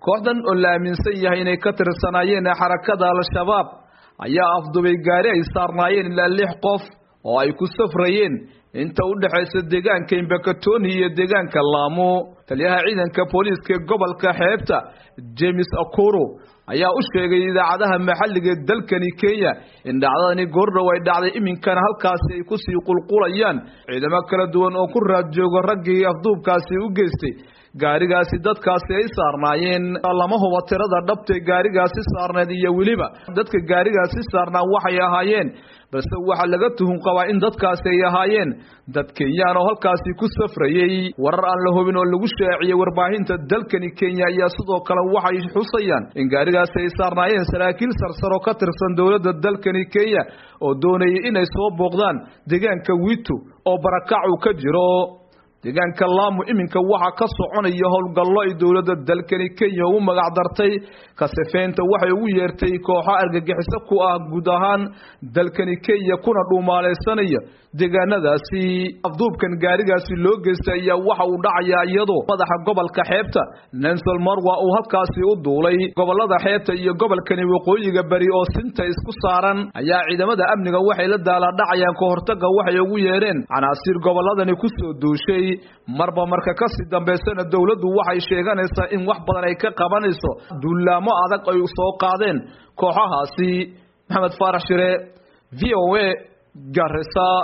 kooxdan oo la aaminsan yahay inay ka tirsanaayeen xarakada al-shabaab ayaa afdubay gaari ay saarnaayeen ilaa lix qof oo ay ku safrayeen inta u dhexaysa deegaanka imbakatoni iyo deegaanka laamo taliyaha ciidanka booliiska ee gobolka xeebta james akuro ayaa u sheegay idaacadaha maxalliga ee dalkani kenya in dhacdadani goordhow ay dhacday iminkana halkaasi ay kusii qulqulayaan ciidamo kala duwan oo ku raad joogo raggii afduubkaasi u geystay gaarigaasi dadkaasi ay saarnaayeen lama hubo tirada dhabtay gaarigaasi saarneed iyo weliba dadka gaarigaasi saarnaa waxay ahaayeen balse waxaa laga tuhun qabaa in dadkaasi ay ahaayeen dad kenyaan oo halkaasi ku safrayey warar aan la hubin oo lagu shaaciyey warbaahinta dalkani kenya ayaa sidoo kale waxay xusayaan in gaarigaasi ay saarnaayeen saraakiil sarsaro ka tirsan dowladda dalkani kenya oo doonayay inay soo booqdaan deegaanka witu oo barakac uu ka jiro deegaanka laamu iminka waxaa ka soconaya howlgallo ay dowladda dalkani kenya ugu magac dartay kasifeynta waxay ugu yeertay kooxo argagixiso ku ah guud ahaan dalkani kenya kuna dhuumaalaysanaya deegaanadaasi afduubkan gaarigaasi loo geystay ayaa waxa uu dhacayaa iyadoo madaxa gobolka xeebta nensol marwa uu halkaasi u duulay gobolada xeebta iyo gobolkani waqooyiga beri oo sinta isku saaran ayaa ciidamada amniga waxay la daaladhacayaan ka hortaga waxay ugu yeedheen canaasiir goboladani kusoo duushay marba marka kasii dambaysana dowladdu waxay sheeganaysaa in wax badan ay ka qabanayso duulaamo adag ay soo qaadeen kooxahaasi maxamed faarax shire v o a garisa